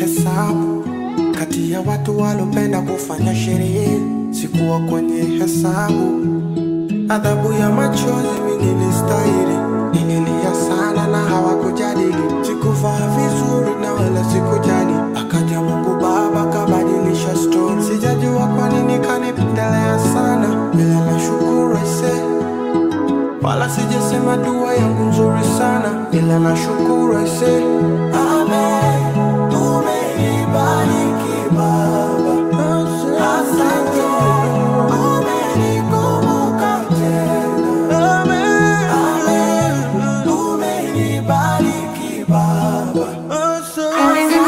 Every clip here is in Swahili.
nilihesabu kati ya watu walopenda kufanya sherehe, sikuwa kwenye hesabu. Adhabu ya machozi mi nilistahili, nililia sana na hawakujadili. Sikuvaa vizuri na wala sikujali, akaja Mungu Baba kabadilisha story. Sijajua kwa nini kanipendelea sana, ila nashukuru aisee wala sijasema dua yangu nzuri sana, ila nashukuru aise. Amen, umenibariki Baba, asante, umenikumbuka tena. Amen, umenibariki Baba, asante,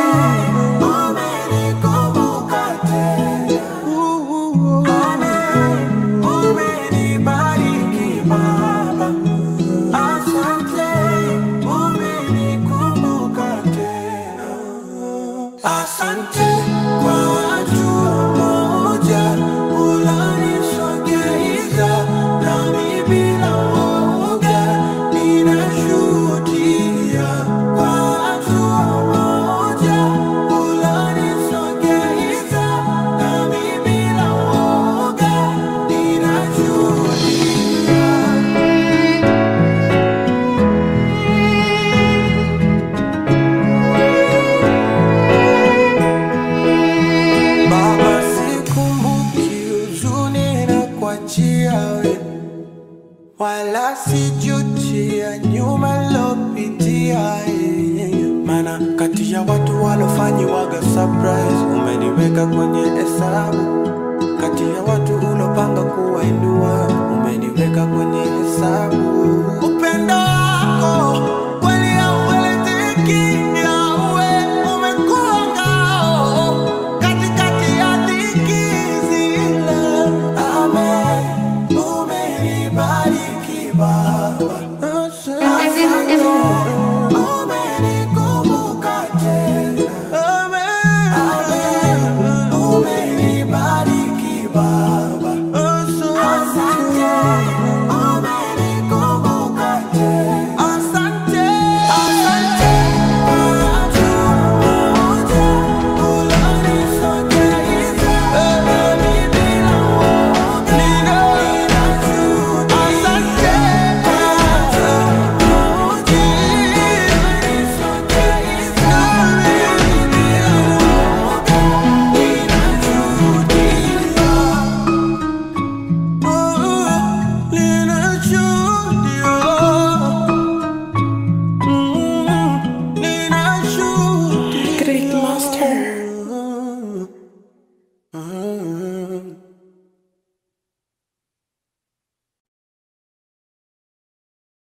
umenikumbuka tena. Amen, umenibariki Baba, asante, umenikumbuka tena. Asante kwa watu moja unanisogeza nami bila woga ninashuhudia kwa watu moja unanisogeza nami bila woga ninashuhudia Baba, sikumbuki huzuni na kuachia we, wala sijutia nyuma lopitia yeye. Mana kati ya watu walofanyiwaga surprise, umeniweka kwenye hesabu. Kati ya watu ulopanga kuwainua, umeniweka kwenye hesabu. Upendo wako